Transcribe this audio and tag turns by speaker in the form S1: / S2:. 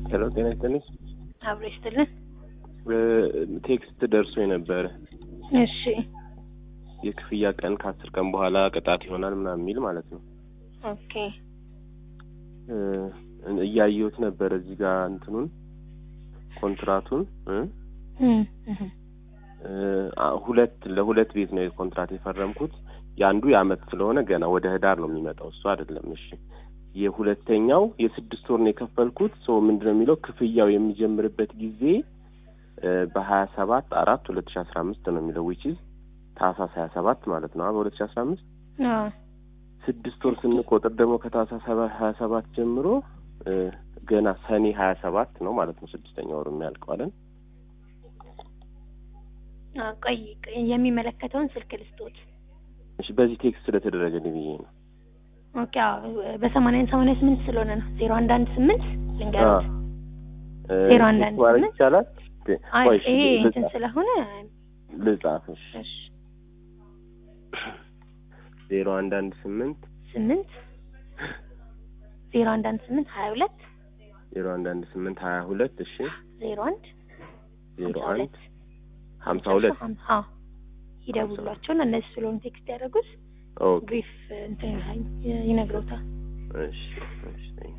S1: ሄሎ ጤና ይስጥልኝ።
S2: አብሮ ይስጥልን።
S1: ቴክስት ደርሶ የነበረ
S2: እሺ
S1: የክፍያ ቀን ከአስር ቀን በኋላ ቅጣት ይሆናል ምናምን የሚል ማለት ነው።
S2: ኦኬ
S1: እ እያየሁት ነበር እዚህ ጋር እንትኑን ኮንትራቱን እ
S2: እም እህ
S1: እ አ- ሁለት ለሁለት ቤት ነው ኮንትራት የፈረምኩት። የአንዱ የአመት ስለሆነ ገና ወደ ህዳር ነው የሚመጣው እሱ አይደለም። እሺ የሁለተኛው የስድስት ወር ነው የከፈልኩት። ሰው ምንድን ነው የሚለው ክፍያው የሚጀምርበት ጊዜ እ በሀያ ሰባት አራት ሁለት ሺ አስራ አምስት ነው የሚለው ዊች ኢዝ ታህሳስ ሀያ ሰባት ማለት ነው በሁለት ሺ አስራ አምስት
S2: አዎ
S1: ስድስት ወር ስንቆጥር ደግሞ ከታህሳስ ሀያ ሰባት ጀምሮ እ ገና ሰኔ ሀያ ሰባት ነው ማለት ነው ስድስተኛ ወሩ የሚያልቀው አይደል?
S2: አዎ፣ ቆይ ቆይ፣ የሚመለከተውን ስልክ ልስጦት።
S1: እሺ በዚህ ቴክስት ስለተደረገልኝ ብዬ ነው።
S2: ኦኬ አዎ፣ በሰማንያ ሰማንያ ስምንት ስለሆነ ነው ዜሮ አንድ አንድ ስምንት ልንገሩት።
S1: እ
S2: ዜሮ አንድ አንድ
S1: ቴክስት ማድረግ
S2: ስምንት?
S1: ይቻላል?
S2: አይ
S1: ቆይ እሺ
S2: ይሄ
S1: ልጻፍ-
S2: እንትን ስለሆነ
S1: ልጻፍ እሺ
S2: እሺ
S1: ዜሮ አንድ አንድ ስምንት
S2: ስምንት ዜሮ አንድ አንድ ስምንት ሀያ ሁለት
S1: ዜሮ አንድ አንድ ስምንት ሀያ ሁለት እሺ
S2: ዜሮ አንድ
S1: ዜሮ
S2: ሀምሳ
S1: አንድ
S2: ሁለት
S1: ሀምሳ ሁለት
S2: አዎ ይደውሏቸውና እነዚህ ስለሆኑ ቴክስት ያደረጉት
S1: ኦኬ
S2: ብሪፍ እንትን ይነግረውታል።
S1: እሺ እሺ